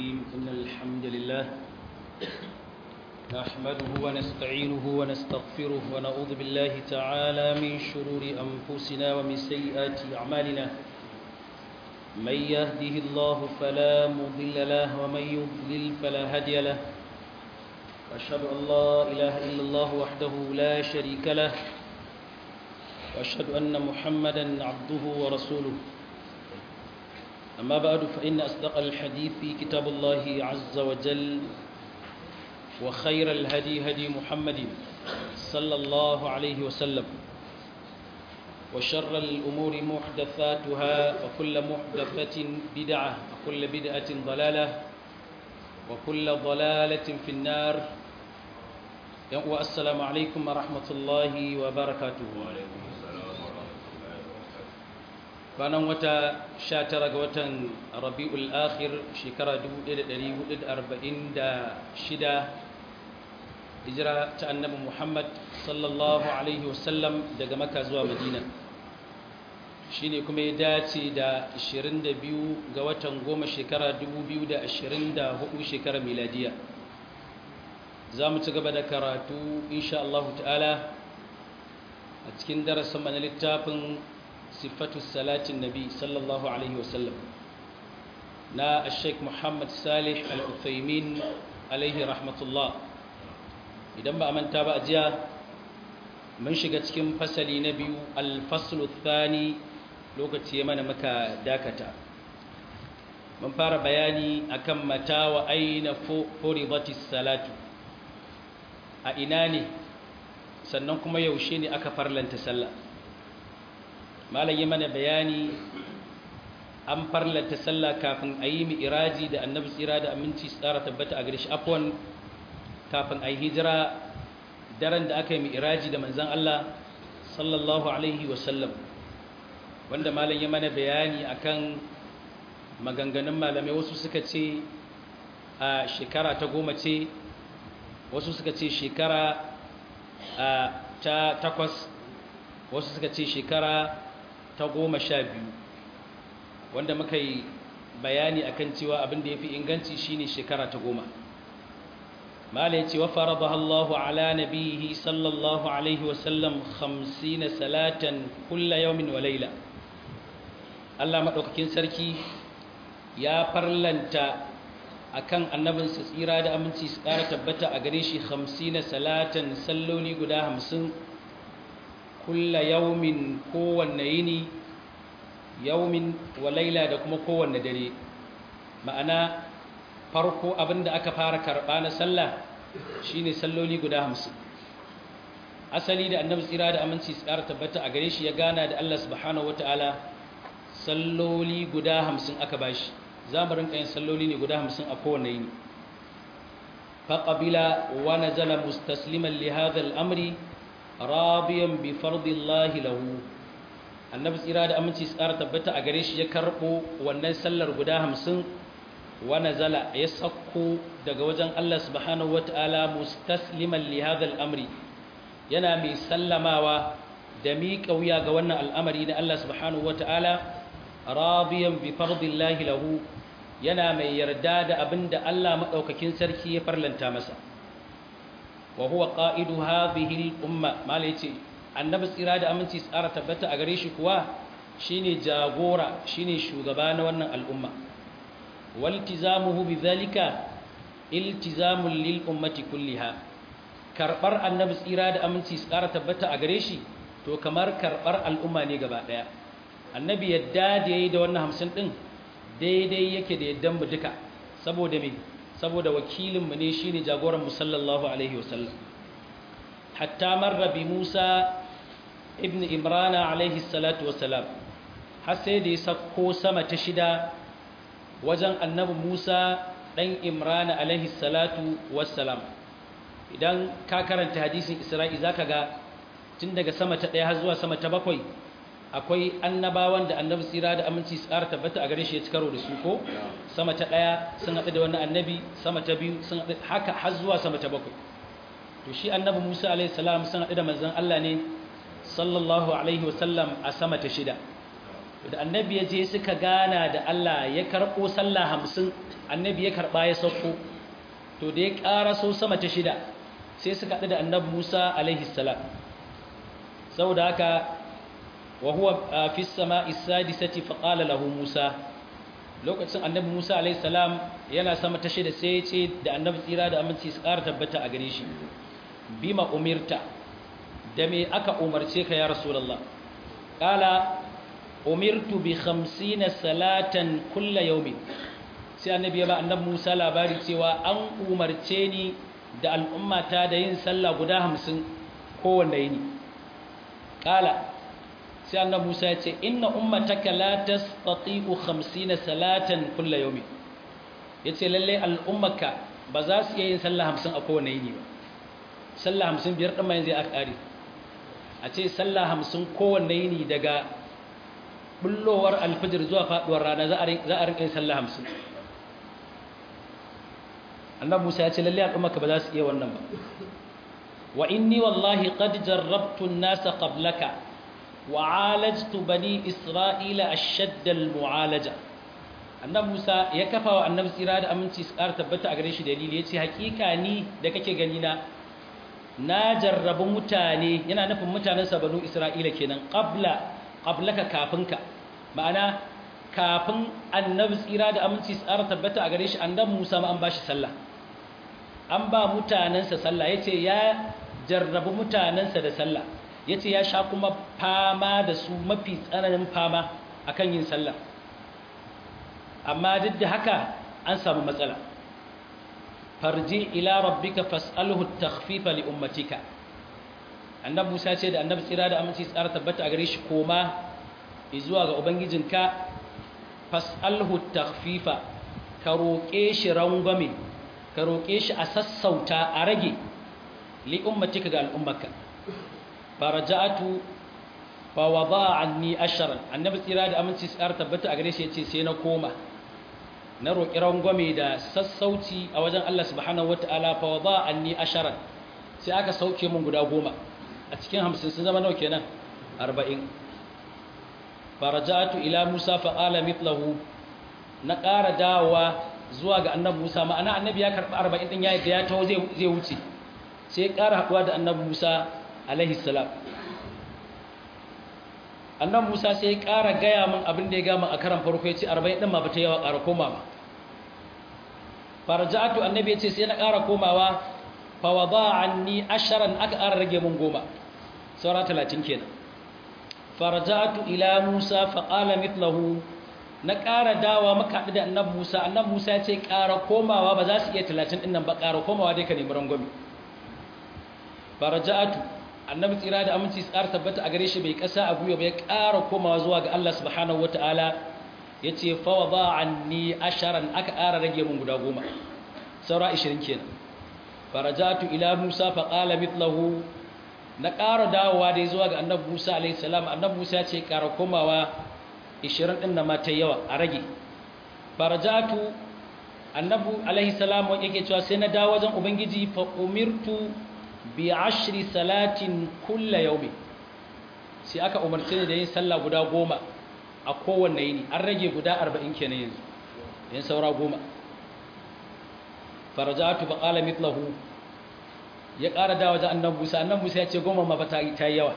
الرحيم إن الحمد لله نحمده ونستعينه ونستغفره ونعوذ بالله تعالى من شرور أنفسنا ومن سيئات أعمالنا من يهده الله فلا مضل له ومن يضلل فلا هادي له وأشهد أن لا إله إلا الله وحده لا شريك له وأشهد أن محمدا عبده ورسوله أما بعد فإن أصدق الحديث في كتاب الله عز وجل وخير الهدي هدي محمد صلى الله عليه وسلم وشر الأمور محدثاتها وكل محدثة بدعة وكل بدعة ضلالة وكل ضلالة في النار والسلام عليكم ورحمة الله وبركاته kwanan wata 19 ga watan rabi'ul akhir shekara 1446 hijira ta annabi muhammad sallallahu alaihi wasallam daga maka zuwa madina shine kuma ya dace da 22 ga watan goma shekara 2024 shekara miladiya za mu ci gaba da karatu insha Allah ta'ala a cikin darasin mana littafin صفة الصلاة النبي صلى الله عليه وسلم نا الشيخ محمد صالح الأثيمين عليه رحمة الله idan ba a manta ba a jiya mun shiga cikin fasali na biyu alfaslu thani lokaci ya mana maka dakata mun fara bayani akan mata wa aina furidatis salatu a ina ne sannan kuma yaushe ne aka farlanta sallah malam yi mana bayani an farlata sallah kafin a yi iraji da annabi tsira da aminci tsara tabbata a gare shi afwan kafin a yi hijira daren da aka yi iraji da manzan Allah sallallahu alaihi wasallam wanda malam yi mana bayani akan maganganun malamai wasu suka ce a shekara ta goma ce wasu suka ce shekara ta takwas wasu suka ce shekara ta goma sha biyu wanda muka yi bayani akan cewa abin da ya fi inganci shine shekara ta goma mala ya ce wa faradaha Allahu ala nabihi sallallahu alaihi wasallam hamsina salatan kulla yawmin wa laila Allah maɗaukakin sarki ya farlanta akan annabinsa tsira da aminci su ƙara tabbata a gare shi hamsina salatan salloli guda hamsin kulla yaumin kowanne yini yaumin wa laila da kuma kowanne dare ma'ana farko abinda aka fara karɓa na sallah shine salloli guda hamsin asali da annabi tsira da aminci su ƙara tabbata a gare shi ya gana da Allah subhanahu wata'ala salloli guda hamsin aka bashi za mu rinka yin salloli ne guda hamsin a kowanne yini faƙabila wa nazala mustasliman li hadha al-amri rabiyan bi fardillahi lahu annabi tsira da aminci tsara tabbata a gare shi ya karbo wannan sallar guda hamsin wa nazala ya sakko daga wajen Allah subhanahu wataala mustasliman li hadha al-amri yana mai sallamawa da miƙa wuya ga wannan al'amari na Allah subhanahu wataala rabiyan bi fardillahi lahu yana mai yarda da abinda Allah madaukakin sarki ya farlanta masa wa huwa qa'idu hadhihi al-umma mala yace annabi tsira da aminci tsara tabbata a gare shi kuwa shine jagora shine shugaba na wannan al'umma waltizamuhu bidhalika iltizamul lil ummati kulliha karbar annabi tsira da aminci tsara tabbata a gare shi to kamar karbar al'umma ne gaba daya annabi yadda da yayi da wannan 50 din daidai yake da yaddan mu duka saboda me saboda wakilinmu ne shi ne jagoran musallallahu alaihi wasallam hatta marra bi musa ibn imrana alaihi salatu wasalam har sai da ya sako sama ta shida wajen annabi musa ɗan imrana alaihi salatu wasalam idan ka karanta hadisin isra'i za ka ga tun daga sama ta ɗaya har zuwa sama ta bakwai akwai annabawan da annabi tsira da aminci tsara tabbata a gare shi ya ci karo da su ko sama ta ɗaya sun haɗu da wani annabi sama ta biyu sun haɗu haka har zuwa sama ta bakwai to shi annabi musa alaihi salam sun haɗu da manzon allah ne sallallahu alaihi wasallam a sama ta shida da annabi ya je suka gana da Allah ya karɓo sallah hamsin annabi ya karɓa ya sauko to da ya ƙara so sama ta shida sai suka haɗu da annabi Musa alaihi salam saboda haka wa huwa fi sama'i sadisati fa qala lahu Musa lokacin annabi Musa alaihi salam yana sama ta shida sai ya ce da annabi tsira da aminci su ƙara tabbata a gare shi bima umirta da me aka umarce ka ya rasulullah qala umirtu bi 50 salatan kulla yawmin sai annabi ya ba annabi Musa labari cewa an umarce ni da al'ummata da yin sallah guda 50 kowanne yini qala sai annabi Musa ya ce inna ummataka la tastati'u 50 salatan kulla yawmin yace lalle al'ummaka ba za su iya yin sallah 50 a kowanne yini ba sallah 50 biyar din ma yanzu aka kare a ce sallah 50 kowanne yini daga bullowar alfijir zuwa faduwar rana za a rinka yin sallah hamsin annabi musa ya ce lalle al'ummaka ba za su iya wannan ba wa inni wallahi qad jarrabtu an-nasa qablaka wa alajtu bani isra'ila ashadd al-mu'alaja annabi musa ya kafa wa annabi tsira da aminci su ƙara tabbata a gare shi dalili yace hakika ni da kake gani na na jarrabu mutane yana nufin mutanen sa banu isra'ila kenan qabla qablaka kafinka ma'ana kafin annabi tsira da aminci tsara tabbata a gare shi annabi Musa ma an bashi sallah an ba mutanansa sallah yace ya jarrabu mutanansa da sallah yace ya sha kuma fama da su mafi tsananin fama akan yin sallah amma duk da haka an samu matsala farji ila rabbika fas'alhu at-takhfifa li ummatika annabi Musa ce da annabi tsira da aminci tsara tabbata a gare shi koma zuwa ga ubangijinka fas'alhu takhfifa ka roƙe shi rangwame ka roƙe shi a sassauta a rage li ummatika ga al'ummarka faraja'atu fa wada'a anni ashran annabi tsira da aminci tsara tabbata a gare shi yace sai na koma na roƙi rangwame da sassauci a wajen Allah subhanahu wataala fa wada'a anni ashran sai aka sauke mun guda goma a cikin hamsin sun zama nau kenan arba'in farajatu ila musa faƙala mitlahu na ƙara dawowa zuwa ga annabi musa ma'ana annabi ya karɓi arba'in ɗin ya ya taho zai wuce sai ya ƙara haɗuwa da annabi musa alaihi salam annabi musa sai ya ƙara gaya min abin da ya gama a karan farko ya ce arba'in ɗin ma ba ta yawa ƙara komawa farajatu annabi ya ce sai na ƙara komawa fawada anni asharan aka ƙara rage mun goma saura talatin kenan farajatu ila musa faƙala mitlahu na ƙara dawa maka haɗu da annabi musa annabi musa ya ce ƙara komawa ba za su iya talatin ɗin nan ba ƙara komawa dai ka nemi rangwami farajatu annabi tsira da aminci tsara tabbata a gare shi bai ƙasa a gwiwa ba ya ƙara komawa zuwa ga allah subhanahu wataala ya ce fawada anni asharan aka ƙara rage mun guda goma saura ashirin kenan farajatu ila Musa faqala mithlahu na ƙara dawowa dai zuwa ga Annabi Musa alayhi salam Annabi Musa ya ce ƙara komawa 20 din da mata yawa a rage farajatu Annabi alayhi salam yake cewa sai na dawo wajen ubangiji fa umirtu bi ashri salatin kulla yawmi sai aka umarce ni da yin sallah guda goma a kowanne yini an rage guda 40 kenan yanzu yin saura goma farajatu fa qala mithlahu ya ƙara da wajen annabi Musa annabi Musa ya ce goma ma fa ta yi yawa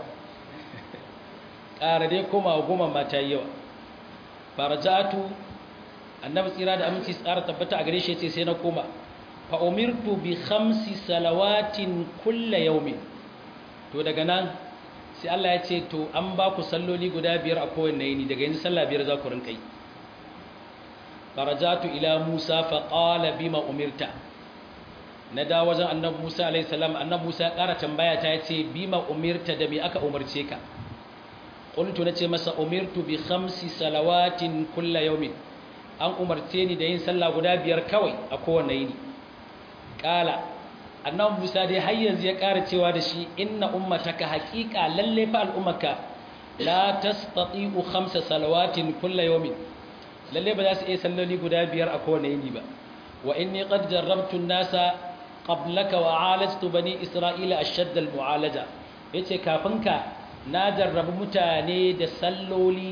ƙara dai koma goma ma ta yi yawa farajatu annabi tsira da aminci tsara tabbata a gare shi yace sai na koma fa umirtu bi khamsi salawatin kulla yawmin to daga nan sai Allah ya ce to an ba ku salloli guda biyar a kowanne yini daga yanzu sallah biyar za ku rinka yi farajatu ila Musa fa qala bima umirta na da wajen annabi Musa alaihi salam annabi Musa ya ƙara tambaya ta yace bima umirta da me aka umarce ka qultu nace masa umirtu bi khamsi salawatin kulla yawmin an umarce ni da yin sallah guda biyar kawai a kowanne yini qala annabi Musa dai har yanzu ya ƙara cewa da shi inna ummataka haqiqa lalle fa al'ummaka la tastati'u khamsa salawatin kulla yawmin lalle ba za su iya salloli guda biyar a kowane yini ba wa inni qad jarrabtu an-nasa qablaka wa alajtu bani isra'ila ashadda al-mu'alaja yace kafin ka na jarrabu mutane da salloli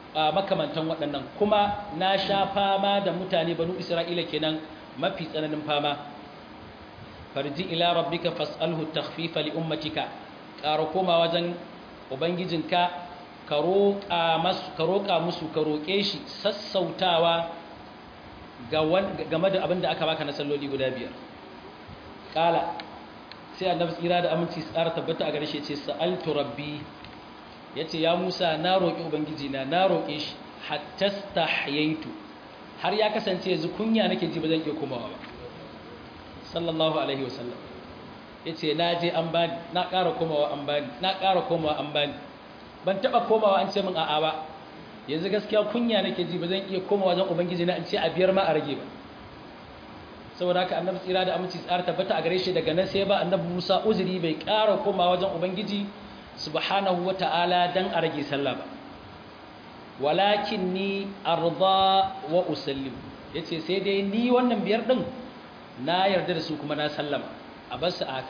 makamantan waɗannan kuma na sha fama da mutane banu isra'ila kenan mafi tsananin fama farji ila rabbika fas'alhu takhfifa li ummatika ƙara koma wajen ubangijinka ka roƙa musu ka roƙa musu ka roƙe shi sassautawa game da abin da aka baka na salloli guda biyar ƙala sai annabi tsira da aminci tsara tabbata a gare shi ce sa'altu rabbi yace ya Musa na roƙi ubangiji na na roƙe shi hatta stahyaitu har ya kasance yanzu kunya nake ji ba zan iya komawa ba sallallahu alaihi wasallam yace na je an bani na ƙara komawa an bani na ƙara komawa an bani ban taba komawa an ce min a'a ba yanzu gaskiya kunya nake ji ba zan iya komawa wajen ubangiji na in ce a biyar ma a rage ba saboda haka annabi tsira da aminci tsara tabbata a gare shi daga nan sai ba annabi Musa uzuri bai ƙara komawa wajen ubangiji subhanahu wata'ala dan a rage sallah ba walakin ni arda wa usallim yace sai dai ni wannan biyar din na yarda da su kuma na sallama a bar su haka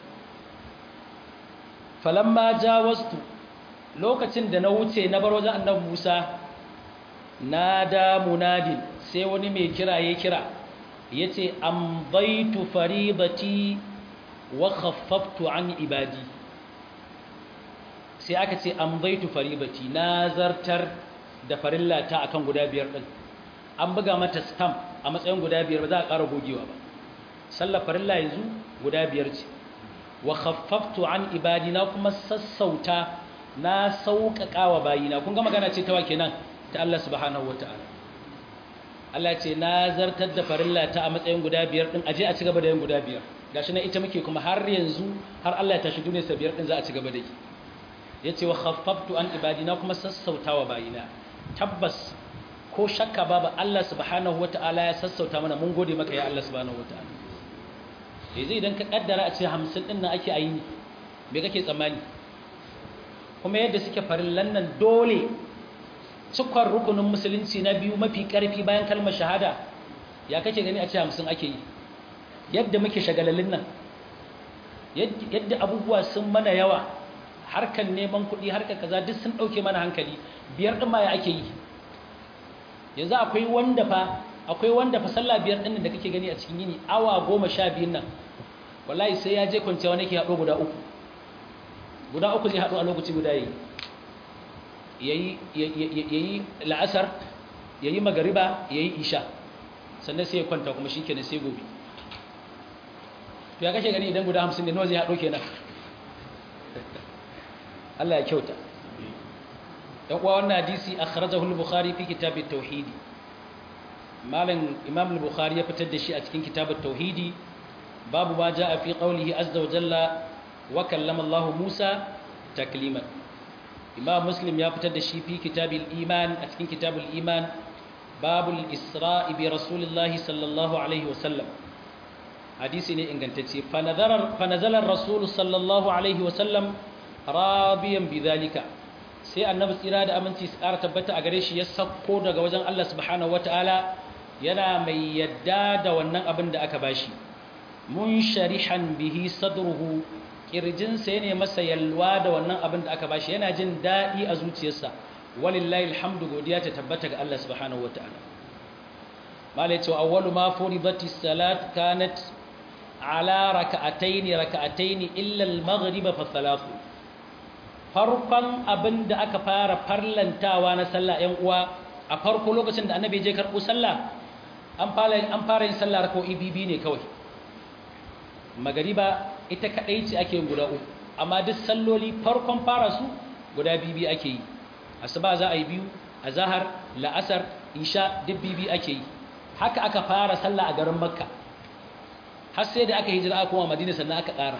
falamma jawastu lokacin da na wuce na bar wajen annabi Musa nada munadin sai wani mai kira ya kira yace amdaitu faridati wa khaffaftu an ibadi sai aka ce amdaitu faridati na zartar da farillata akan guda biyar din an buga mata stamp a matsayin guda biyar ba za a ƙara gogewa ba sallar farilla yanzu guda biyar ce wa khaffaftu an ibadi na kuma sassauta na sauƙaƙa wa bayina kun ga magana ce ta wa kenan ta Allah subhanahu wataala Allah ce na zartar da farilla ta a matsayin guda biyar din aje a ci gaba da yin guda biyar gashi na ita muke kuma har yanzu har Allah ya tashi duniyar sa biyar din za a ci gaba da yi yace wa khaffaftu an ibadi na kuma sassauta wa bayina tabbas ko shakka babu Allah subhanahu wataala ya sassauta mana mun gode maka ya Allah subhanahu wataala yanzu idan ka kaddara a ce 50 din nan ake ayi me kake tsammani kuma yadda suke farillan nan dole cikon rukunin musulunci na biyu mafi karfi bayan kalmar shahada ya kake gani a ce 50 ake yi yadda muke shagalallin nan yadda abubuwa sun mana yawa harkar neman kuɗi harkar kaza duk sun ɗauke mana hankali biyar ɗin ma ya ake yi yanzu akwai wanda fa akwai wanda fa sallah biyar ɗin da kake gani a cikin yini awa goma sha biyun nan wallahi sai ya je kwanciya wani ke haɗo guda uku guda uku zai haɗo a lokaci guda yi yayi la'asar yayi magariba yayi isha sannan sai ya kwanta kuma shikenan sai gobe to ya kashe gani idan guda 50 ne nawa zai haɗo kenan Allah ya kyauta dan uwa wannan hadisi akhrajahu al-bukhari fi kitab at-tauhid malam imam al-bukhari ya fitar da shi a cikin kitab at-tauhid babu ma jaa fi qawlihi azza wa jalla wa kallama Allah Musa takliman imam muslim ya fitar da shi fi kitab al-iman a cikin kitab al-iman babul isra'i bi rasulillahi sallallahu alaihi wa sallam hadisi ne ingantacce fa nazara fa nazala ar-rasul sallallahu alaihi wa sallam radiyan bidhalika sai annabi tsira da aminci su ƙara tabbata a gare shi ya sakko daga wajen Allah subhanahu wataala yana mai yadda da wannan abin da aka bashi mun sharihan bihi sadruhu kirjinsa yana masa yalwa da wannan abin da aka bashi yana jin daɗi a zuciyarsa walillahi alhamdu godiya ta tabbata ga Allah subhanahu wataala malai cewa awwalu ma furidati salat kanat ala raka'ataini raka'ataini illa al-maghrib fa thalathu farkon abin da aka fara farlantawa na sallah ‘yan uwa a farko lokacin da annabi je karɓo sallah an fara yin sallah rako ibibi ne kawai magariba ita kaɗai ce ake yin guda uku amma duk salloli farkon fara su guda bibi ake yi asuba za a yi biyu a zahar la'asar isha duk bibi ake yi haka aka fara sallah a garin makka har sai da aka hijira aka koma madina sannan aka ƙara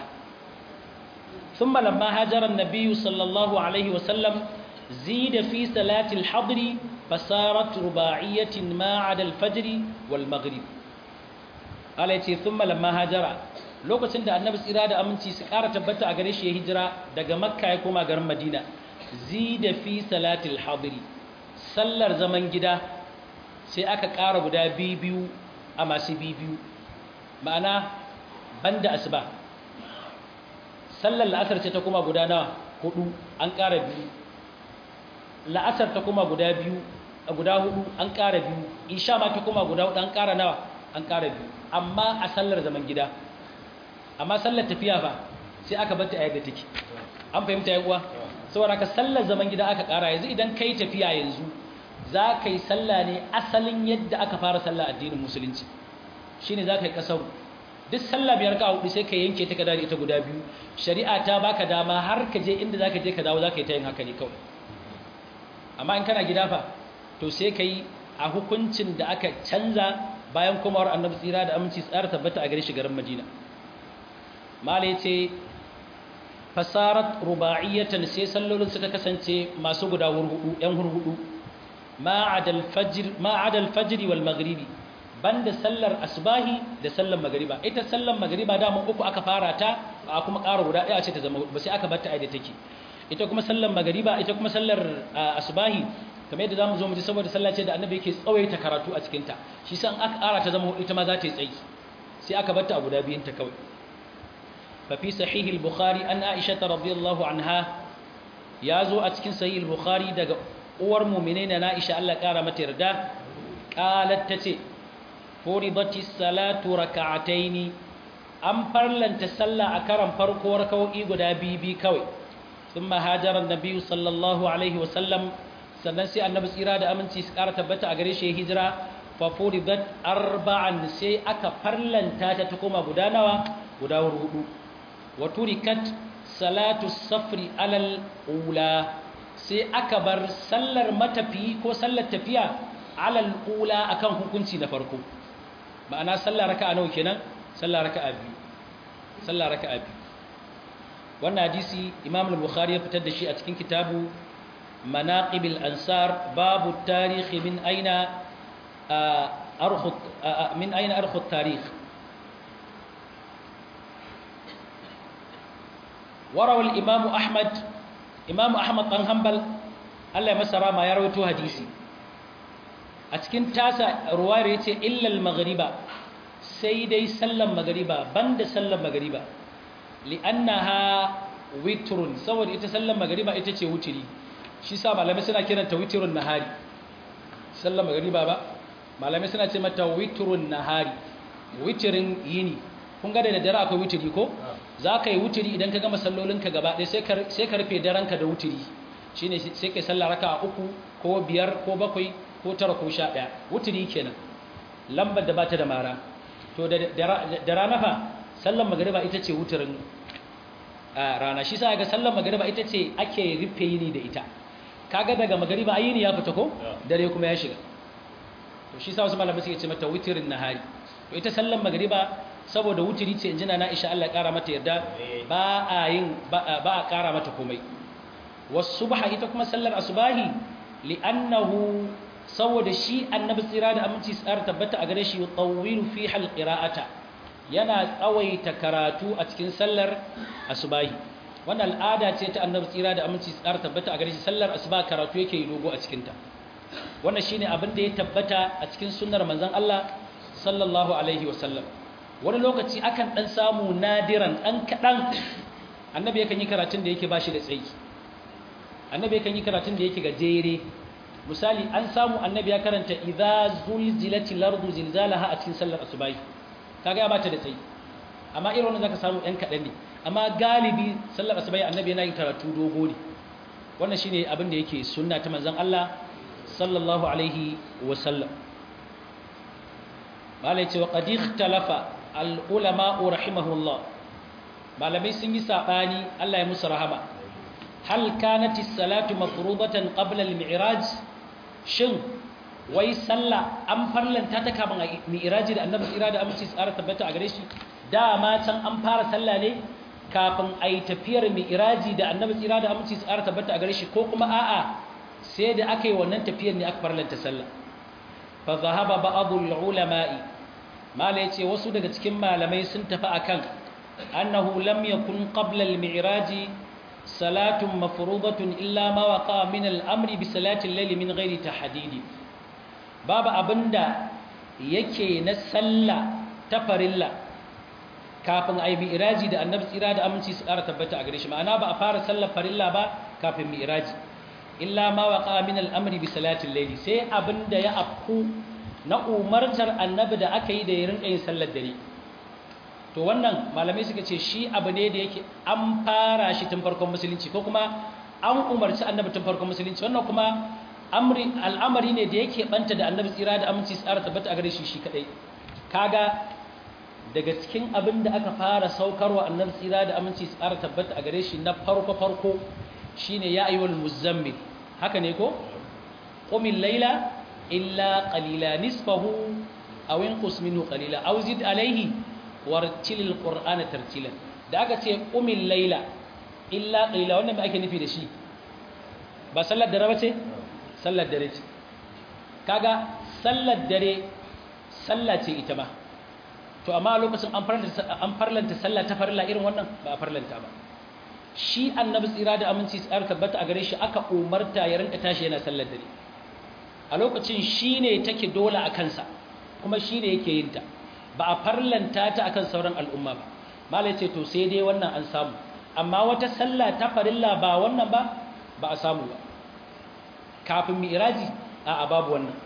ثم لما هاجر النبي صلى الله عليه وسلم زيد في صلاة الحضر فصارت رباعية ما عدا الفجر والمغرب قال يتي ثم لما هاجر lokacin da annabi tsira da aminci su ƙara tabbata a gare shi ya hijira daga makka ya koma garin madina zida fi salatil hadiri sallar zaman gida sai aka ƙara guda biyu a masu biyu ma'ana banda asuba sallar la'asar ce ta kuma guda nawa hudu an ƙara biyu la'asar ta kuma guda biyu guda hudu an ƙara biyu isha ma ta kuma guda hudu an ƙara nawa an ƙara biyu amma a sallar zaman gida amma sallar tafiya fa sai aka bar ta a yadda take an fahimta ya uwa saboda ka sallar zaman gida aka ƙara yanzu idan kai tafiya yanzu za ka yi sallah ne asalin yadda aka fara sallah addinin musulunci shine za ka yi kasaru duk sallah biyar ka hudu sai ka yanke ta ka dare ita guda biyu shari'a ta baka dama har ka je inda za ka je ka dawo za ka yi ta yin haka ne kawai amma in kana gida fa to sai ka yi a hukuncin da aka canza bayan komawar annabi tsira da aminci tsara tabbata a gare shi garin madina mala ya ce fasarat ruba'iyatan sai sallolin suka kasance masu guda hurhudu yan hurhudu ma'adal fajr wal maghribi banda sallar asbahi da sallar magriba ita sallar magriba da uku aka fara ta a kuma ƙara guda ɗaya ce ta zama ba sai aka bar ta aida take ita kuma sallar magriba ita kuma sallar asbahi kamar yadda zamu zo mu ji saboda sallah ce da annabi yake tsawaita karatu a cikin ta shi san aka ƙara ta zama ita ma za ta yi tsayi sai aka bar ta a guda biyun ta kawai fa fi sahih al-bukhari an aisha radhiyallahu anha ya zo a cikin sahih al-bukhari daga uwar mu'minai na Aisha Allah ƙara mata yarda qalat tace furidati salatu rak'ataini an farlanta sallah a karan farko rak'o'i guda bibi kawai thumma hajara an-nabi sallallahu alaihi wa sallam sannan sai annabi tsira da aminci su ƙara tabbata a gare shi hijira fa furidat arba'an sai aka farlanta ta ta koma guda nawa guda hudu wa turikat salatu safri alal ula sai aka bar sallar matafi ko sallar tafiya alal ula akan hukunci na farko ma'ana sallar raka'a nawa kenan sallar raka'a biyu sallar raka'a biyu wannan hadisi Imam al-Bukhari ya fitar da shi a cikin kitabu مناقب الأنصار باب التاريخ من أين أرخ من أين أرخ التاريخ وروى الإمام أحمد إمام أحمد بن حنبل الله مسرى ما يروي حديثي أتكن تاسع رواية إلا المغربة سيدي سلم مغربة بند سلم مغربة لأنها وتر سوى إتسلم مغربة إتتي وتري shi sa malamai suna kiranta witirun nahari sallar magariba ba malamai suna ce mata witirun nahari witirin yini kun ga da dare akwai witiri ko za ka yi witiri idan ka gama sallolinka gaba ɗaya sai ka rufe daranka da witiri shi ne sai ka yi sallar raka a uku ko biyar ko bakwai ko tara ko sha ɗaya witiri kenan lambar da ba ta da mara to da rana fa sallar magariba ita ce witirin rana shi sa ga sallar magariba ita ce ake rufe yini da ita kaga daga magariba ayini ya fita ko dare kuma ya shiga to shi sa wasu malamai suke ce mata witirin nahari to ita sallan magariba saboda wutiri ce injina na Aisha Allah kara mata yarda ba a yin ba a kara mata komai wasubha ita kuma sallar asubahi li'annahu saboda shi annabi tsira da aminci tsara tabbata a gare shi yutawwilu fi hal qira'ata yana tsawaita karatu a cikin sallar asubahi wannan al'ada ce ta annabi tsira da aminci tsara tabbata a gare shi sallar asuba karatu yake yi dogo a cikinta wannan shine abin da ya tabbata a cikin sunnar manzon Allah sallallahu alaihi wasallam wani lokaci akan dan samu nadiran dan kadan annabi yakan yi karatun da yake bashi da tsayi annabi yakan yi karatun da yake gajere misali an samu annabi ya karanta idza zulzilatil ardu zilzalaha a cikin sallar asubahi kaga ya bata da tsayi amma irin wannan zaka samu ɗan kaɗan ne amma galibi sallar asubai annabi yana yin karatu dogo ne wannan shine abin da yake sunna ta manzon Allah sallallahu alaihi wa sallam malai ce wa qad ikhtalafa al ulama rahimahullah malamai sun yi sabani Allah ya musu rahama hal kanat as-salatu mafrudatan qabla al-mi'raj shin wai sallah an farlanta ta kaman mi'raji da annabi tsira da aminci tsara tabbata a gare shi dama can an fara sallah ne kafin a yi tafiyar mi'raji da annabi tsira da aminci tsara tabbata a gare shi ko kuma a'a sai da aka yi wannan tafiyar ne aka farlanta sallah fa zahaba ba'dul ulama'i mala yace wasu daga cikin malamai sun tafi akan annahu lam yakun qabla al-mi'raji salatun mafruḍatun illa ma waqa min al-amri bi salati al-layl min ghairi tahdidi babu abinda yake na sallah ta farilla kafin a yi mi'iraji da annabi tsira da aminci su ƙara tabbata a gare shi ma'ana ba a fara sallar farilla ba kafin mi'iraji illa ma waqa min al-amri bi salati al-layl sai abinda ya afku na umartar annabi da aka yi da ya rinka yin sallar dare to wannan malamai suka ce shi abu ne da yake an fara shi tun farkon musulunci ko kuma an umarci annabi tun farkon musulunci wannan kuma al'amari ne da yake banta da annabi tsira da aminci tsara tabbata a gare shi shi kadai kaga daga cikin abin da aka fara saukarwa annabi tsira da aminci tsara tabbata a gare shi na farko farko shine ya ayyuhal muzammil haka ne ko qumil layla illa qalila nisfahu aw inqus minhu qalila aw zid alayhi wartilil qur'ana tartila da aka ce qumil layla illa qalila wannan me ake nufi da shi ba sallar dare ba ce sallar dare ce kaga sallar dare sallah ce ita ba to amma a lokacin an farlanta sallah ta farilla irin wannan ba a farlanta ba shi annabi tsira da aminci tsar tabbata a gare shi aka umarta ya rinka tashi yana sallar dare a lokacin shi ne take dole a kansa kuma shi ne yake yin ta ba a farlanta ta akan sauran al'umma ba malai ce to sai dai wannan an samu amma wata sallah ta farilla ba wannan ba ba a samu ba kafin mi'raji a babu wannan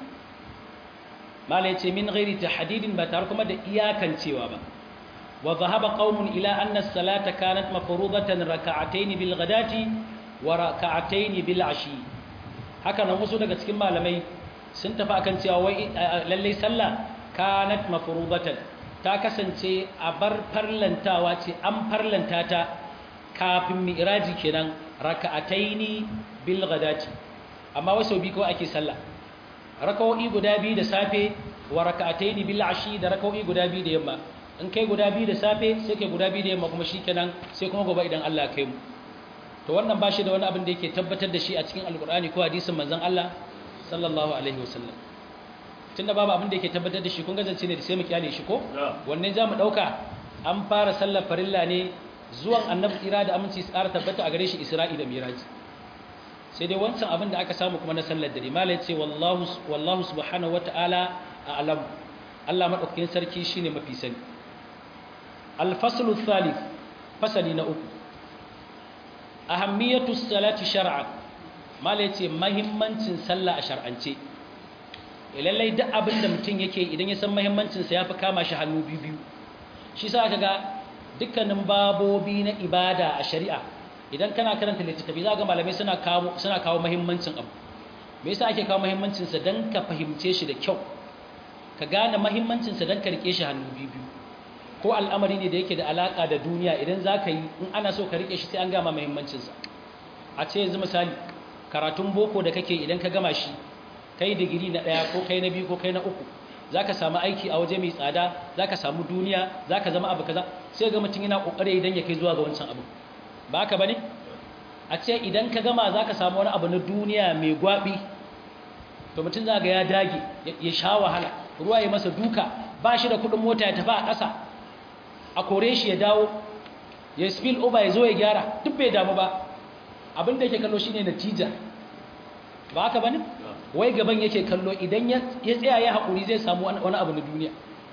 malai ce min ghairi tahdidin ba tare kuma da iyakancewa ba wa dhahaba qaumun ila anna as-salata kanat mafrudatan rak'atayn bil ghadati wa rak'atayn bil ashi haka nan wasu daga cikin malamai sun tafi akan cewa wai lalle sallah kanat mafrudatan ta kasance a bar farlantawa ce an farlanta ta kafin mi'raji kenan rak'atayn bil ghadati amma wasu bi kawai ake sallah rakawoyi guda biyu da safe wa raka'ataini bil ashi da rakawoyi guda biyu da yamma in kai guda biyu da safe sai kai guda biyu da yamma kuma shikenan sai kuma gobe idan Allah ya kai mu to wannan bashi da wani abin da yake tabbatar da shi a cikin alqur'ani ko hadisin manzon Allah sallallahu alaihi wasallam tunda babu abin da yake tabbatar da shi kun gazance ne da sai mu kyale shi ko wannan za mu dauka an fara sallar farilla ne zuwan annabi tsira da aminci tsara tabbata a gare shi isra'i da miraji sai dai wancan abin da aka samu kuma na sallar dare mala ya ce wallahu subhanahu wata'ala a alam Allah maɗaukakin sarki shine mafi sani alfaslu thalith fasali na uku ahammiyatu salati shar'an mala ya ce mahimmancin sallah a shar'ance lallai duk abin da mutum yake idan ya san mahimmancinsa ya fi kama shi hannu biyu biyu shi sa ka ga dukkanin babobi na ibada a shari'a idan kana karanta littattafai za ga malamai suna kawo suna kawo muhimmancin abu me yasa ake kawo muhimmancin sa dan ka fahimce shi da kyau ka gane muhimmancin sa dan ka rike shi hannu biyu ko al'amari ne da yake da alaka da duniya idan zaka yi in ana so ka rike shi sai an gama muhimmancin sa a ce yanzu misali karatun boko da kake idan ka gama shi kai digiri na daya ko kai na biyu ko kai na uku zaka samu aiki a waje mai tsada zaka samu duniya zaka zama abu kaza sai ga mutum yana kokari idan ya kai zuwa ga wancan abu ba ka ba ne a ce idan ka gama za ka samu wani abu na duniya mai gwabi to mutum za ga ya dage ya sha wahala ruwa ya masa duka ba shi da kudin mota ya tafi a ƙasa a kore shi ya dawo ya spill over ya zo ya gyara duk bai damu ba abin da yake kallo shine natija ba haka ba ne wai gaban yake kallo idan ya tsaya ya haƙuri zai samu wani abu na duniya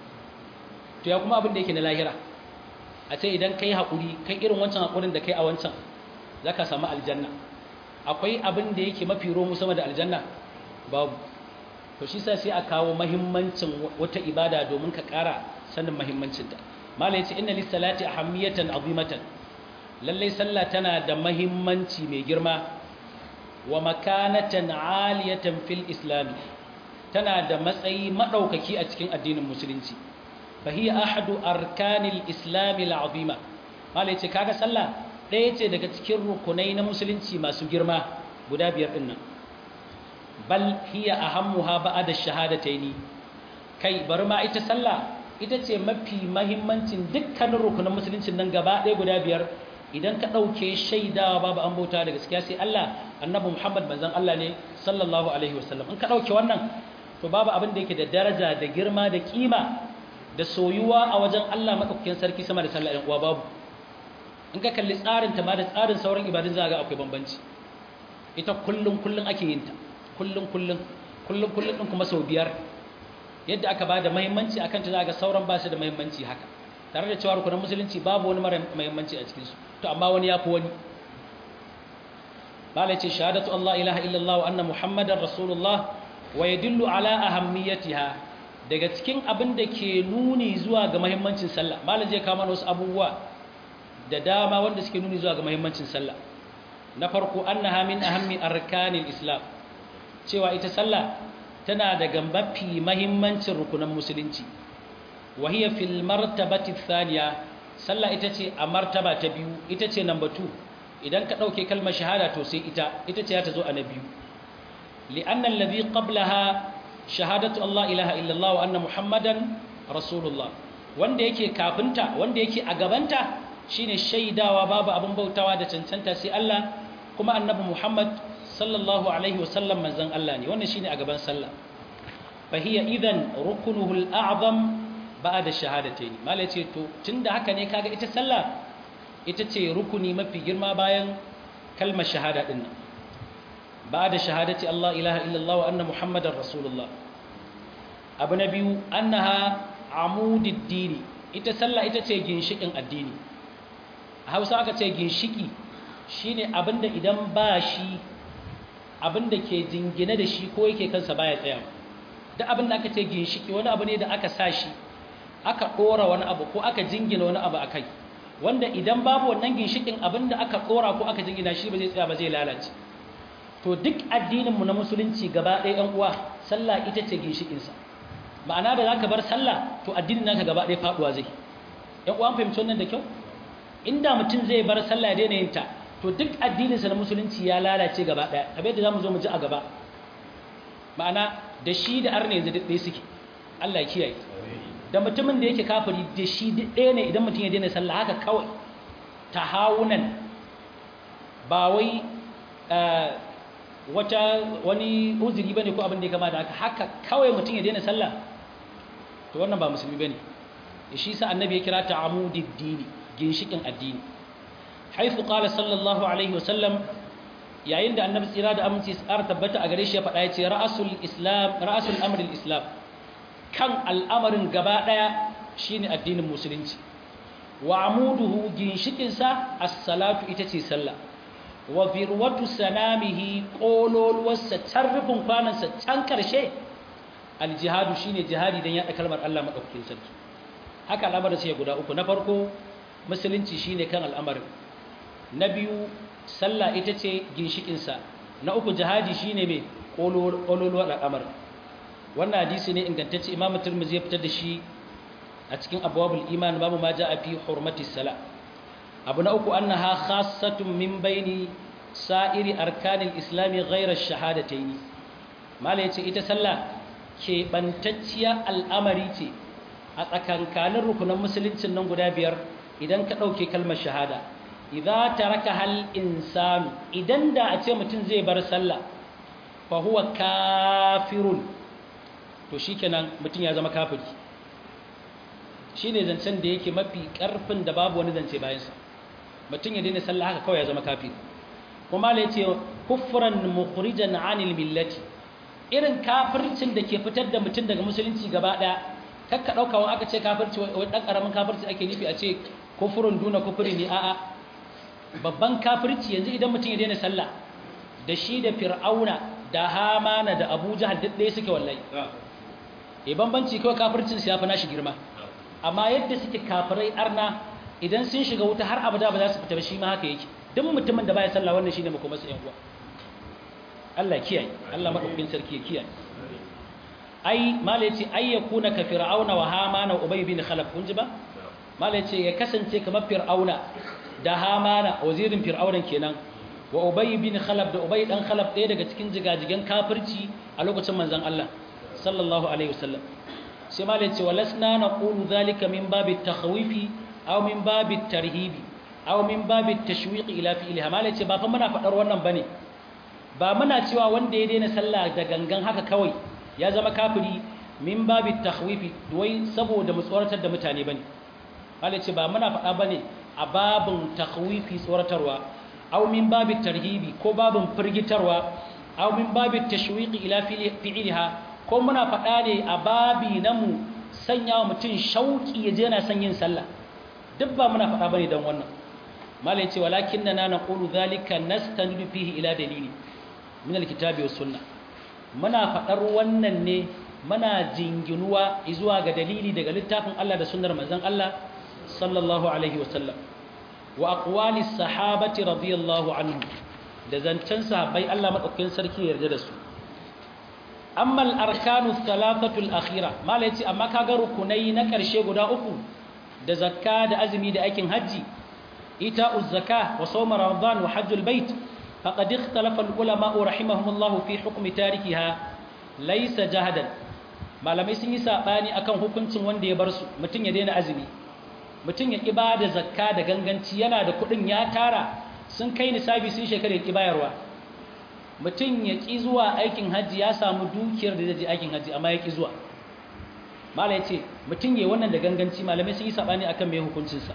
to ya kuma abin da yake na lahira a ce idan kai haƙuri kai irin wancan haƙurin da kai a wancan za ka samu aljanna akwai abin da yake mafi romu sama da aljanna babu to shi sai a kawo mahimmancin wata ibada domin ka ƙara sanin mahimmancinta malai ce inna lissalati ahammiyatan azimatan lallai sallah tana da mahimmanci mai girma wa makanatan aliyatan fil islami tana da matsayi madaukaki a cikin addinin musulunci فهي أحد أركان الإسلام العظيمة ما ليتي كاغا صلى ɗaya ce daga cikin rukunai na musulunci masu girma guda biyar ɗin nan bal hiya ahammuha ba'da shahadataini kai bari ma ita sallah ita ce mafi mahimmancin dukkanin rukunan musuluncin nan gaba ɗaya guda biyar idan ka ɗauke shaidawa babu an bauta da gaskiya sai Allah annabi Muhammad manzon Allah ne sallallahu alaihi wasallam in ka ɗauke wannan to babu abin da yake da daraja da girma da kima da soyuwa a wajen Allah maɗaukakin sarki sama da sallah uwa babu in ka kalli tsarin ta ma da tsarin sauran ibadun za ga akwai bambanci ita kullum kullum ake yin ta kullum kullum kullum kullum din kuma sau biyar yadda aka ba da muhimmanci akan ta za ga sauran ba su da muhimmanci haka tare da cewa rukunin musulunci babu wani mara muhimmanci a cikin su to amma wani ya fi wani malai ce shahadatu Allah ilaha illallah wa anna muhammadar rasulullah wa yadullu ala ahammiyatiha daga cikin abin da ke nuni zuwa ga muhimmancin sallah malai zai kawo mana wasu abubuwa da dama wanda suke nuni zuwa ga muhimmancin sallah na farko annaha min ahammi arkanil islam cewa ita sallah tana daga mafi muhimmancin rukunan musulunci wa hiya fil martabati thaniya sallah ita ce a martaba ta biyu ita ce number 2 idan ka dauke kalmar shahada to sai ita ita ce ta zo a na biyu li'anna alladhi qablaha shahadatu Allah ilaha illallah wa anna muhammadan rasulullah wanda yake kafinta wanda yake a gabanta shine shaidawa babu abin bautawa da cancanta sai Allah kuma annabi Muhammad sallallahu alaihi wasallam manzon Allah ne wannan shine a gaban sallah fa hiya idan rukunuhu al-a'zam ba'da shahadatayn malai ce to tunda haka ne kaga ita sallah ita ce rukuni mafi girma bayan kalmar shahada din nan ba'da shahadati Allah ilaha illallah wa anna muhammadar rasulullah abu na biyu annaha amudid dini ita sallah ita ce ginshikin addini a hausa aka ce ginshiki shine abinda idan ba shi abinda ke jingine da shi ko yake kansa baya tsaya duk abinda aka ce ginshiki wani abu ne da aka sa shi aka dora wani abu ko aka jingina wani abu akai wanda idan babu wannan ginshikin abinda aka dora ko aka jingina shi ba zai tsaya ba zai lalace to duk addininmu na musulunci gaba ɗaya ɗan uwa sallah ita ce ginshikinsa ma'ana da zaka bar sallah to addinin naka gaba ɗaya faduwa zai ɗan uwa fahimci wannan da kyau inda mutum zai bar sallah ya daina yin ta to duk addininsa na musulunci ya lalace gaba ɗaya abin da zamu zo mu ji a gaba ma'ana da shi da arne yanzu duk ɗaya suke Allah ya kiyaye da mutumin da yake kafiri da shi duk ɗaya ne idan mutum ya daina sallah haka kawai tahawunan ba wai wata wani uzuri bane ko abin da ya kama da haka haka kawai mutum ya daina sallah to wannan ba musulmi bane shi sa annabi ya kira ta amudid dini ginshikin addini haifu qala sallallahu alaihi wasallam yayin da annabi tsira da aminci tsara tabbata a gare shi ya faɗa ya ce ra'asul islam ra'asul amril islam kan al'amarin gaba daya shine addinin musulunci wa amuduhu ginshikin sa as-salatu ita ce sallah wa birwatu sanamihi kololuwarsa can rufin kwanansa can karshe aljihadu shine jihadi don yaɗa kalmar Allah maɗaukakin sarki haka al'amarin sai guda uku na farko musulunci shine kan al'amarin na biyu sallah ita ce ginshikinsa na uku jihadi shine mai kololuwar al'amarin wannan hadisi ne ingantacce imamu turmuzi ya fitar da shi a cikin abwabul iman babu ma ja'a fi hurmatis sala abu na uku annaha khassatun min baini sa'iri arkanil islami ghayra ash-shahadatayn mala yace ita sallah ke bantacciya al'amari ce a tsakankanin rukunan musuluncin nan guda biyar idan ka dauke kalmar shahada idza taraka hal insanu idan da a ce mutum zai bar sallah fa huwa kafirun to shikenan mutum ya zama kafiri shine zancen da yake mafi karfin da babu wani zance bayansa mutum ya daina sallah haka kawai ya zama kafiri kuma la yace kufran mukhrijan anil millati irin kafircin da ke fitar da mutum daga musulunci gaba daya kakka dauka wani aka ce kafirci wani dan karamin kafirci ake nufi a ce kufurun duna kufuri ne a'a babban kafirci yanzu idan mutum ya daina sallah da shi da fir'auna da hamana da abu jahal duk ɗaya suke wallahi e bambanci kawai kafircin su ya fi nashi girma amma yadda suke kafirai arna idan sun shiga wuta har abada ba za su fita ba shi ma haka yake duk mutumin da baya sallah wannan shine makomarsa yan uwa Allah kiyaye Allah madaukakin sarki ya kiyaye ai mala yace ay yakuna ka fir'auna wa hamana wa ubay bin khalaf kun ji ba mala yace ya kasance kamar fir'auna da hamana wazirin fir'aunan kenan wa ubay bin khalaf da ubay dan khalaf ɗaya daga cikin jigajigan kafirci a lokacin manzon Allah sallallahu alaihi wasallam sai mala yace walasna naqulu zalika min babi takhwifi aw min babi tarhibi aw min babi tashwiq ila fi'liha mala yace ba fa muna fadar wannan bane ba muna cewa wanda ya daina sallah da gangan haka kawai ya zama kafiri min babi takhwifi wai saboda mu tsoratar da mutane bane Allah ce ba muna faɗa bane a babin takhwifi tsoratarwa aw min babi tarhibi ko babin firgitarwa aw min babi tashwiqi ila fi'liha ko muna faɗa ne a babi na mu sanya wa mutum shauki ya je yana son yin sallah duk ba muna faɗa bane dan wannan malai ce walakinna naqulu dhalika nastanidu fihi ila dalili min alkitabi was sunnah muna faɗar wannan ne muna jinginuwa zuwa ga dalili daga littafin Allah da sunnar manzon Allah sallallahu alaihi wasallam wa aqwali sahabati radiyallahu anhu da zancen sahabbai Allah madaukakin sarki ya yarda da su amma al-arkanu thalathatu al-akhira mala yace amma kaga rukunai na karshe guda uku da zakka da azumi da aikin haji ita'u zakka wa sawm ramadan wa hajjul bait faqad ikhtalafa al-ulama rahimahumullah fi hukmi tarikiha laysa jahadan malamai sun yi sabani akan hukuncin wanda ya bar su mutun ya daina azumi mutun ya ibada zakka da ganganci yana da kudin ya tara sun kai nisabi sun shekara ya bayarwa mutum ya ƙi zuwa aikin hajji ya samu dukiyar da zai je aikin hajji amma ya ƙi zuwa mala ya ce mutum ya wannan da ganganci malamai sun yi saɓani akan mai hukuncinsa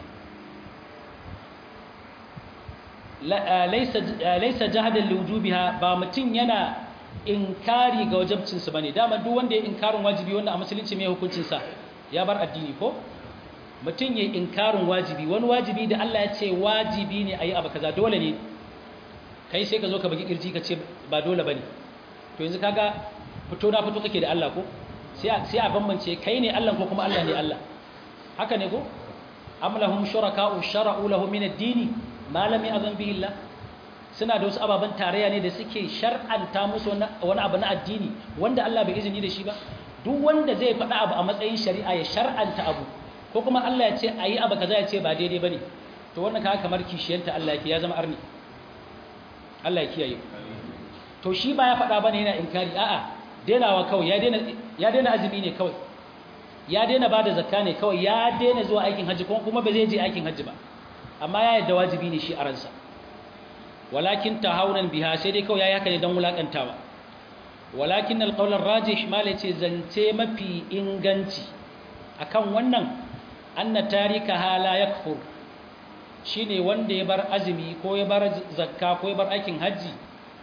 laisa jihadin lujubiha ba mutum yana inkari ga wajabcinsu ba ne dama duk wanda ya inkarin wajibi wanda a musulunci mai hukuncinsa ya bar addini ko mutum ya inkarin wajibi wani wajibi da Allah ya ce wajibi ne a yi abu kaza dole ne kai sai ka zo ka baki kirji ka ce ba dole ba ne to yanzu kaga fito na fito kake da Allah ko sai a bambance kai ne Allah ko kuma Allah ne Allah haka ne ko am lahum shuraka'u shara'u lahum min ad-din ma lam ya'zan bihi Allah suna da wasu ababen tarayya ne da suke shar'anta musu wani abu na addini wanda Allah bai izini da shi ba duk wanda zai faɗa abu a matsayin shari'a ya shar'anta abu ko kuma Allah ya ce ayi abu kaza ya ce ba daidai bane to wannan kaga kamar kishiyanta Allah yake ya zama arni Allah ya kiyaye to shi ba ya faɗa bane yana inkari a'a denawa kawai ya dena ya dena azumi ne kawai ya dena bada zakka ne kawai ya dena zuwa aikin haji kuma ba zai je aikin haji ba amma ya yadda wajibi ne shi a ransa walakin tahawunan biha sai dai kawai yayi haka ne dan wulakantawa walakin alqawl arrajih mala ce zance mafi inganci akan wannan anna tarikaha la yakfur shine wanda ya bar azumi ko ya bar zakka ko ya bar aikin haji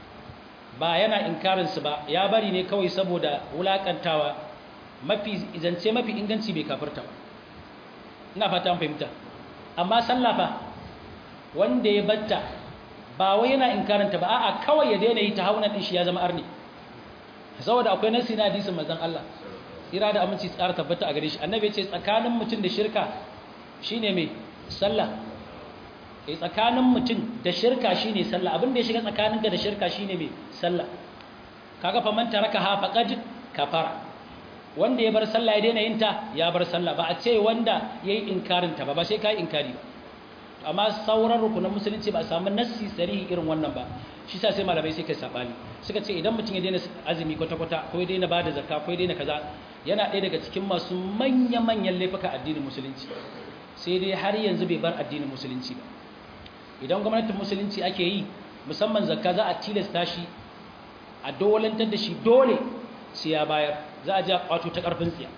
ba yana inkarin su ba ya bari ne kawai saboda wulakantawa mafi zance mafi inganci bai kafirta ba ina fata an fahimta amma sallah fa wanda ya batta ba wai yana inkaranta ba a'a kawai ya daina yi ta hauna din shi ya zama arni saboda akwai nasi na hadisin manzon Allah tsira da aminci tsara tabbata a gare shi annabi ya ce tsakanin mutum da shirka shine mai sallah eh tsakanin mutum da shirka shine sallah abin da ya shiga tsakaninka da shirka shine mai sallah kaga fa man taraka ha faqad kafara wanda ya bar sallah ya daina yin ta ya bar sallah ba a ce wanda yayi inkarin ta ba ba sai kai inkari ba amma sauran rukunan musulunci ba a samu nassi sarihi irin wannan ba shi sa sai malamai sai kai sabani suka ce idan mutum ya daina azumi kwata-kwata ko ya daina bada zakka ko ya daina kaza yana ɗaya daga cikin masu manya-manyan laifuka addinin musulunci sai dai har yanzu bai bar addinin musulunci ba idan gwamnatin musulunci ake yi musamman zakka za a tilasta shi a dolantar da shi dole sai ya bayar za a ji a kwato ta karfin tsiya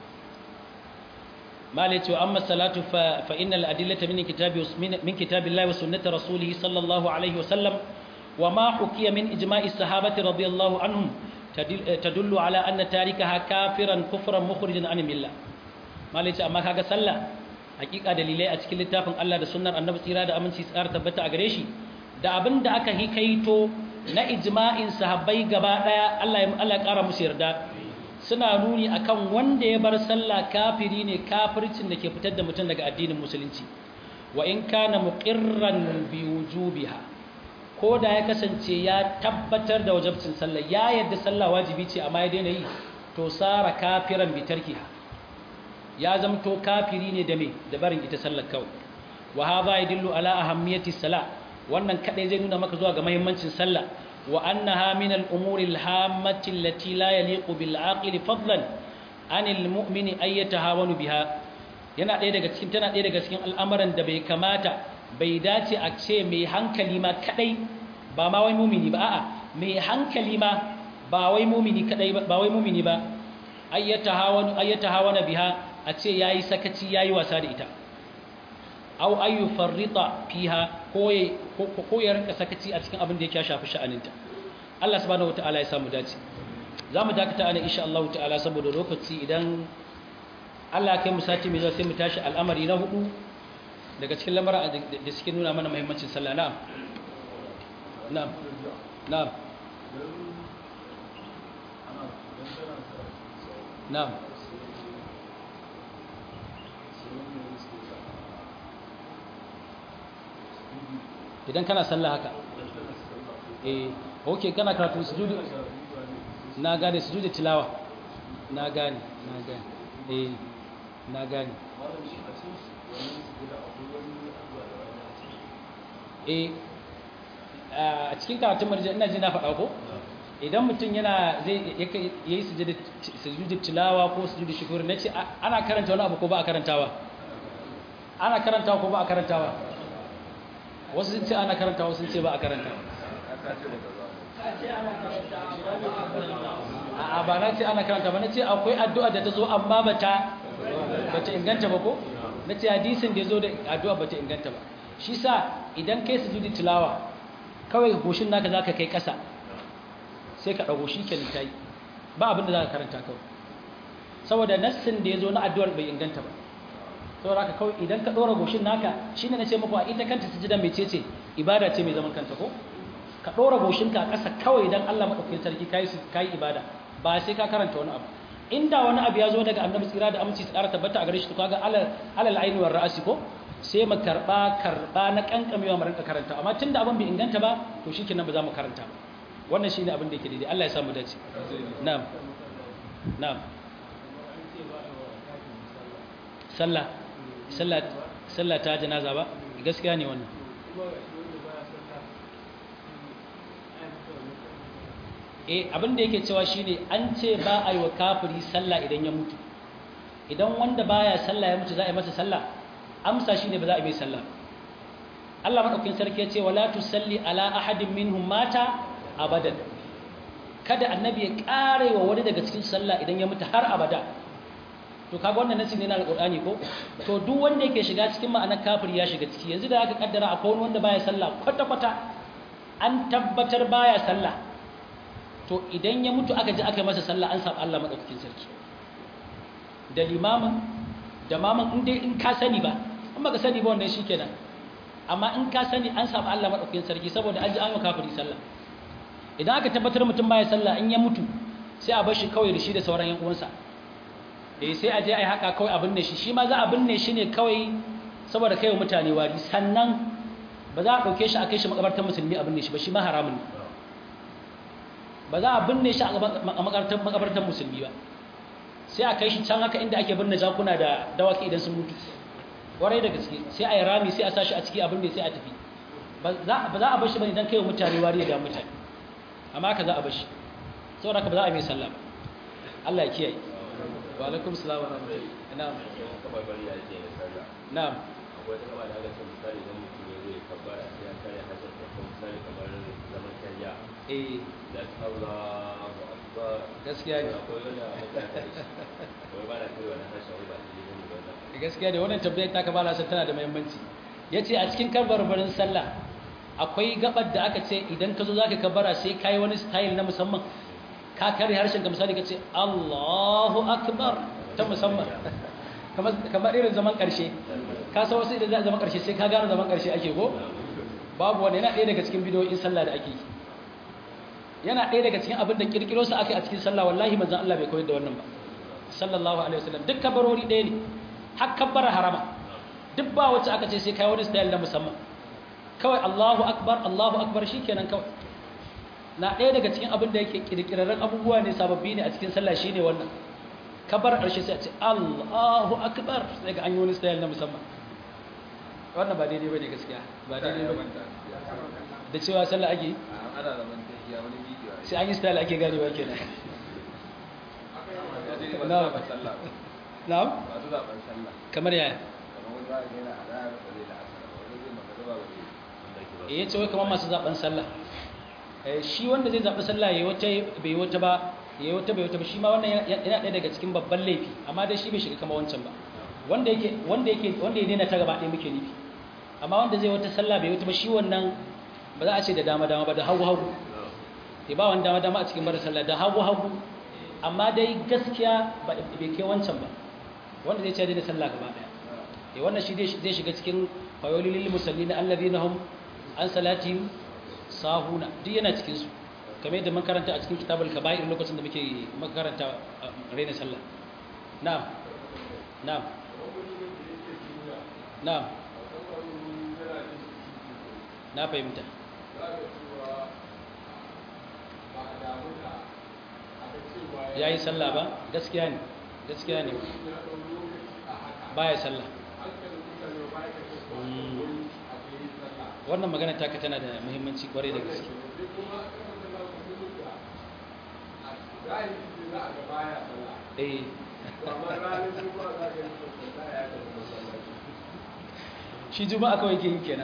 ما ليت وأما الصلاة فإن الأدلة من كتاب من كتاب الله وسنة رسوله صلى الله عليه وسلم وما حكي من إجماع الصحابة رضي الله عنهم تدل على أن تاركها كافرا كفرا مخرجا عن الملة ما ليت أما كاغا صلى حقيقة دليلai a cikin littafin Allah da sunnar Annabi tsira da aminci tsara tabbata a gare shi da abin da aka hikaito na ijma'in sahabbai gaba daya Allah ya Allah ya kara musu yarda suna nuni akan wanda ya bar sallah kafiri ne kafircin da ke fitar da mutum daga addinin musulunci wa in kana muqirran bi wujubiha ko da ya kasance ya tabbatar da wajibcin sallah ya yadda sallah wajibi ce amma ya daina yi to sara kafiran bi tarkiha ya zamto kafiri ne da me da barin ita sallar kawai wa hadha yadullu ala ahammiyati salah wannan kadai zai nuna maka zuwa ga muhimmancin sallah وأنها من الأمور الهامة التي لا يليق بالعاقل فضلا عن المؤمن أن يتهاون بها yana ɗaya daga cikin tana ɗaya daga cikin al'amuran da bai kamata bai dace a ce mai hankali ma kadai ba ma wai mumini ba a'a mai hankali ma ba wai mumini kadai ba wai mumini ba ayyata hawan ayyata hawana biha a ce yayi sakaci yayi wasa da ita aw ayu farrita fiha ko ko ya rinka sakaci a cikin abin da yake shafi sha'aninta Allah subhanahu wataala ya samu dace zamu dakata ana insha Allah ta'ala saboda lokaci idan Allah kai mu sati mai zuwa sai mu tashi al'amari na hudu daga cikin lamara da suke nuna mana muhimmancin sallah na'am na'am na'am na'am idan kana sallah haka eh okay kana karatu sujudi na gane sujudi tilawa na gane na gane eh na gane eh a cikin karatun marjan ina ji na faɗa ko idan mutum yana zai yayi sujudi tilawa ko sujudi shukuri nace ana karanta wani abu ko ba a karantawa ana karantawa ko ba a karantawa wasu sun ce ana karanta wasu sun ce ba a karanta a ba na ce ana karanta ba na ce akwai addu'a da ta zo amma ba ta inganta ba ko na ce hadisin da ya zo da addu'a ba ta inganta ba shi sa idan kai su judi tilawa kawai goshin naka za ka kai ƙasa sai ka ɗago shi kenan ta yi ba abin da za ka karanta kawai saboda nassin da ya zo na addu'ar bai inganta ba saboda haka kawai idan ka ɗora goshin naka shi ne na ce muku a ita kanta sujida mai ce ce ibada ce mai zaman kanta ko ka ɗora goshinka a ƙasa kawai idan Allah maɗaukakin sarki ka yi ibada ba sai ka karanta wani abu inda wani abu ya zo daga annabi tsira da aminci su ƙara tabbata a gare shi to kaga alal ainihin ra'asi ko sai mu karɓa karɓa na ƙanƙamewa mu rinka karanta amma tunda abin bai inganta ba to shi kenan ba za mu karanta ba wannan shine abin da yake daidai Allah ya samu dace na'am na'am sallah sallah ta janaza ba gaskiya ne wannan eh abin da yake cewa shine an ce ba a yi wa kafiri sallah idan ya mutu idan wanda baya sallah ya mutu za a yi masa sallah amsa shine ba za a yi mai sallah Allah madaukakin sarki ya ce wala tusalli ala ahadin minhum mata abadan kada annabi ya kare wa wani daga cikin sallah idan ya mutu har abada to kaga wannan nasi ne na alqur'ani ko to duk wanda yake shiga cikin ma'anar kafir ya shiga ciki yanzu da aka kaddara akwai wani wanda baya sallah kwata kwata an tabbatar baya sallah to idan ya mutu aka ji aka masa sallah an samu Allah madaukakin sarki da limamin da maman in dai in ka sani ba in baka sani ba wannan shikenan amma in ka sani an samu Allah madaukakin sarki saboda an ji an yi kafiri sallah idan aka tabbatar mutum baya sallah in ya mutu sai a bar shi kawai da shi da sauran yan uwansa eh sai a je ai haka kawai abin ne shi shi ma za a binne shi ne kawai saboda kai wa mutane wari sannan ba za a dauke shi a kai shi makabartar musulmi a binne shi ba shi ma haramun ne ba za a binne shi a makabartar makabartar musulmi ba sai a kai shi can haka inda ake binne jakuna da dawaki idan sun mutu warai da gaske sai a yi rami sai a sa shi a ciki abin da sai a tafi ba za a bar shi bane dan kai wa mutane wari da mutane amma haka za a bar shi saboda haka ba za a yi mai sallah ba Allah ya kiyaye wa alaikum salam wa rahmatullahi na'am kamar bari ya ce na sallah na'am akwai wata kama da aka ce misali idan mutum ya zai kabbara sai ya kare harshen sa ko misali kamar zaman kariya eh da Allahu akbar gaskiya ne akwai wanda mutane da shi wai ba na kai wani harshen wai ba su yi ne wannan gaskiya da wannan tabbayar ta kabala sai tana da muhimmanci yace a cikin kabbarbarin sallah akwai gabar da aka ce idan ka zo zaka kabbara sai kai wani style na musamman ka kare harshen ka misali ka ce Allahu akbar ta musamman kamar kamar irin zaman karshe ka san wasu idan za a zaman karshe sai ka gane zaman karshe ake ko babu wanda yana ɗaya daga cikin bidiyoyin sallah da ake yi yana ɗaya daga cikin abin da kirkiro su aka yi a cikin sallah wallahi manzon Allah bai koyar da wannan ba sallallahu alaihi wasallam duk kabarori ɗaya ne har kabbar harama duk ba wacce aka ce sai kai wani style na musamman kawai Allahu akbar Allahu akbar shikenan kawai na ɗaya daga cikin abin da yake kirkirarren abubuwa ne sababbi ne a cikin sallah shine wannan kabar ƙarshe sai a ce Allahu akbar sai ga an yi wani style na musamman wannan ba daidai bane gaskiya ba daidai bane da cewa sallah ake ana zaman tafiya wani bidiyo sai an yi style ake ganewa kenan na'am sallah na'am ba su zaben sallah kamar yaya kamar wani za a gina a rayar ba zai la'asar ba wani zai magana ba zai eh yace wai kamar masu zaben sallah eh shi wanda zai zabi sallah yayi wata bai wata ba yayi wata bai wata ba shi ma wannan yana ɗaya daga cikin babban laifi amma dai shi bai shiga kamar wancan ba wanda yake wanda yake wanda ya daina ta gaba ɗaya muke nufi amma wanda zai wata sallah bai wata ba shi wannan ba za a ce da dama dama ba da hagu hagu eh ba wani dama dama a cikin bar sallah da hagu hagu amma dai gaskiya ba bai kai wancan ba wanda zai ce daina sallah gaba ɗaya eh wannan shi zai shiga cikin fayolil lil musallina alladhina hum an salatihim sahuna duk yana cikin su kamar yadda mun karanta a cikin kitabul kaba'ir lokacin da muke makaranta raina sallah na'am na'am na'am na fahimta ya yi sallah ba gaskiya ne gaskiya ne ba ya sallah wannan magana taka tana da muhimmanci kwarai da gaske eh shi juma'a kawai ke yi kenan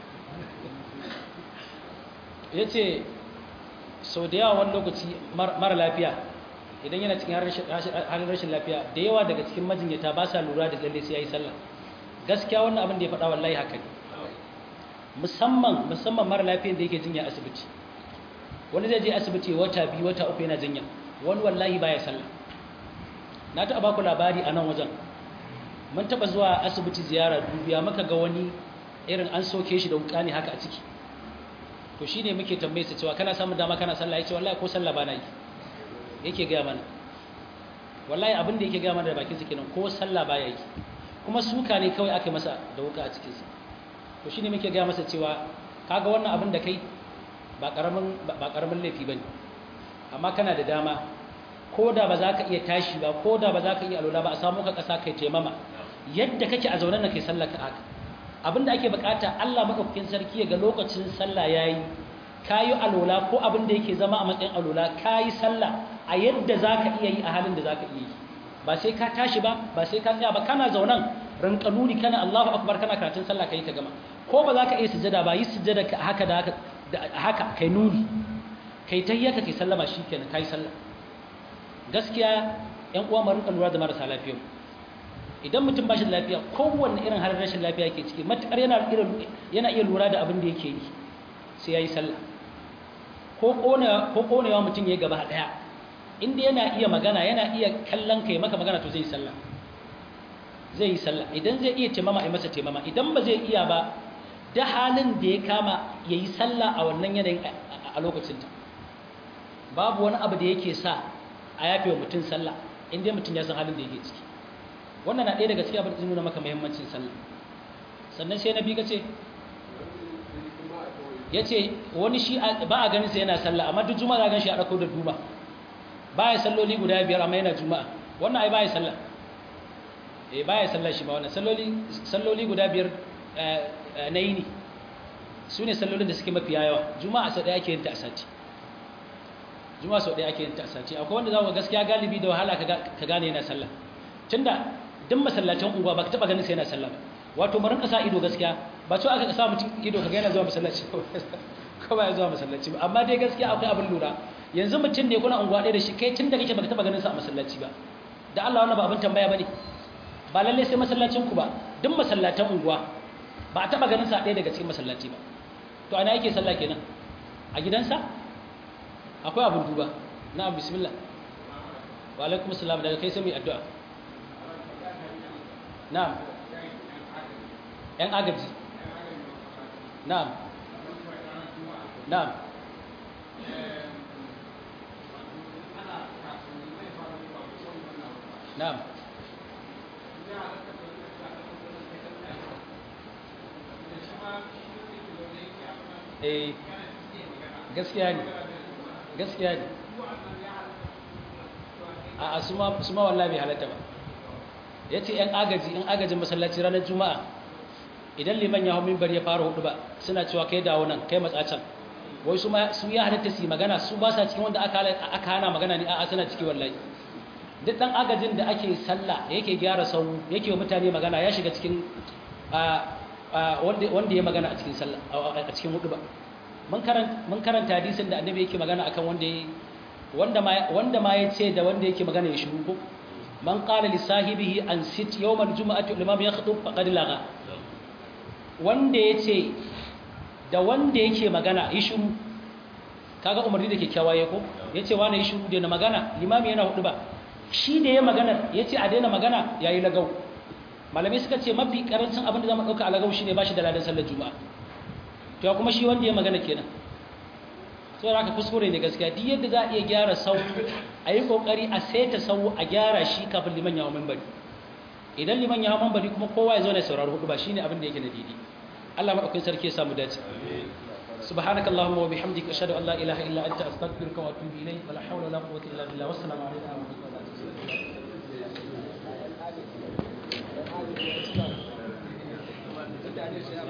ya ce sau da yawa wani lokaci mara lafiya idan yana cikin halin rashin lafiya da yawa daga cikin majinyata ba sa lura da lalle sai ya yi sallah gaskiya wannan abin da ya faɗa wallahi haka ne musamman musamman mara lafiyan da yake jinya asibiti wani zai je asibiti wata biyu wata uku yana jinya wani wallahi baya sallah na taɓa baku labari a nan wajen mun taɓa zuwa asibiti ziyara dubiya muka ga wani irin an soke shi da wuka ne haka a ciki to shi ne muke tambaye su cewa kana samun dama kana sallah ya ce wallahi ko sallah ba na yi yake gaya mana wallahi abin da yake gaya mana da bakinsa kenan ko sallah ba ya yi kuma suka ne kawai aka masa da wuka a cikinsa to shi ne muke gaya masa cewa kaga wannan abin da kai ba karamin laifi ba ne amma kana da dama ko da ba za ka iya tashi ba ko da ba za ka iya alola ba a samu ka ƙasa kai taimama yadda kake a zaune na kai sallah ka haka abinda ake bukata Allah madaukakin sarki ga lokacin sallah yayi kayi alola ko abinda yake zama a matsayin alola kayi sallah a yadda zaka iya yi a halin da zaka iya yi ba sai ka tashi ba ba sai ka tsaya ba kana zaunan rinka nuni kana Allahu akbar kana karatun sallah kai ka gama ko ba zaka iya sujada ba yi sujada ka haka da haka haka kai nuni kai tahiyyata kai sallama shikenan kai sallah gaskiya ƴan uwa mu rinka lura da marasa lafiya idan mutum ba shi da lafiya kowanne irin halin rashin lafiya yake ciki matuƙar yana yana iya lura da abin da yake yi sai ya yi sallah ko ƙonewa mutum ya gaba ɗaya inda yana iya magana yana iya kallon ka ya maka magana to zai yi sallah zai yi sallah idan zai iya taimama a masa taimama idan ba zai iya ba da halin da ya kama ya yi sallah a wannan yanayin a lokacinta babu wani abu da yake sa a yafe wa mutum sallah inda mutum ya san halin da yake ciki wannan na ɗaya daga cikin abin da nuna maka muhimmancin sallah sannan sai na bi ka ce ya ce wani shi ba a ganin sa yana sallah amma duk juma'a za gan shi a ɗauko da duba ba ya salloli guda biyar amma yana juma'a wannan ai ba ya sallah eh ba ya sallah shi ba wannan salloli guda biyar na yini su ne sallolin da suke mafi yawa juma'a sau ɗaya ake yin ta a sati juma'a sau ɗaya ake yin ta a sati akwai wanda za ku gaskiya galibi da wahala ka gane yana sallah tunda duk masallacin unguwa ba ka taba ganin sai yana sallah ba wato mu rinka sa ido gaskiya ba to aka sa mutum ido ka ga yana zuwa masallaci ko ba ya zuwa masallaci ba amma dai gaskiya akwai abin lura yanzu mutum ne kuna unguwa ɗaya da shi kai tun da kake baka taba ganin sa a masallaci ba da Allah wannan ba abin tambaya bane ba lalle sai masallacin ku ba duk masallatan unguwa ba a taba ganin sa ɗaya daga cikin masallaci ba to ana yake sallah kenan a gidansa akwai abin duba na bismillah wa alaikum assalam daga kai sai mu addu'a na'am yan agaji na'am na'am na'am eh gaskiya ne gaskiya ne a su ma wallahi bai halatta ba ya ce ‘yan agaji ‘yan agajin masallaci ranar juma'a idan liman ya hau mimbar ya fara hudu ba suna cewa kai dawo nan kai matsacin wai su ya halatta su yi magana su ba sa cikin wanda aka hana magana ne a suna ciki wallahi duk ɗan agajin da ake sallah yake gyara sau yake wa mutane magana ya shiga cikin wanda ya magana a cikin sallah a cikin hudu ba mun karanta hadisin da annabi yake magana akan wanda ya wanda ma ya ce da wanda yake magana ya shiru ko man qala li sahibihi an sit yawm al-jum'ati al-imam yakhtub faqad laga wanda yace da wanda yake magana yi shiru kaga umarni da kyakkyawa yake ko yace wani yi shiru da na magana limami yana hudu ba shi da ya magana yace a daina magana yayi lagau malamai suka ce mafi karancin abin da za mu ɗauka a lagau shine ba shi da ladan sallar juma'a to kuma shi wanda ya magana kenan sai haka kuskure ne gaskiya duk yadda za a iya gyara sau a yi kokari a saita sau a gyara shi kafin liman ya hau mambari idan liman ya hau mambari kuma kowa ya zo na saurari hudu ba shine abin da yake da daidai Allah madaukakin sarki ya samu dace سبحانك اللهم وبحمدك أشهد أن لا إله إلا أنت أستغفرك وأتوب إليك ولا حول ولا قوة إلا بالله والسلام عليكم ورحمة الله وبركاته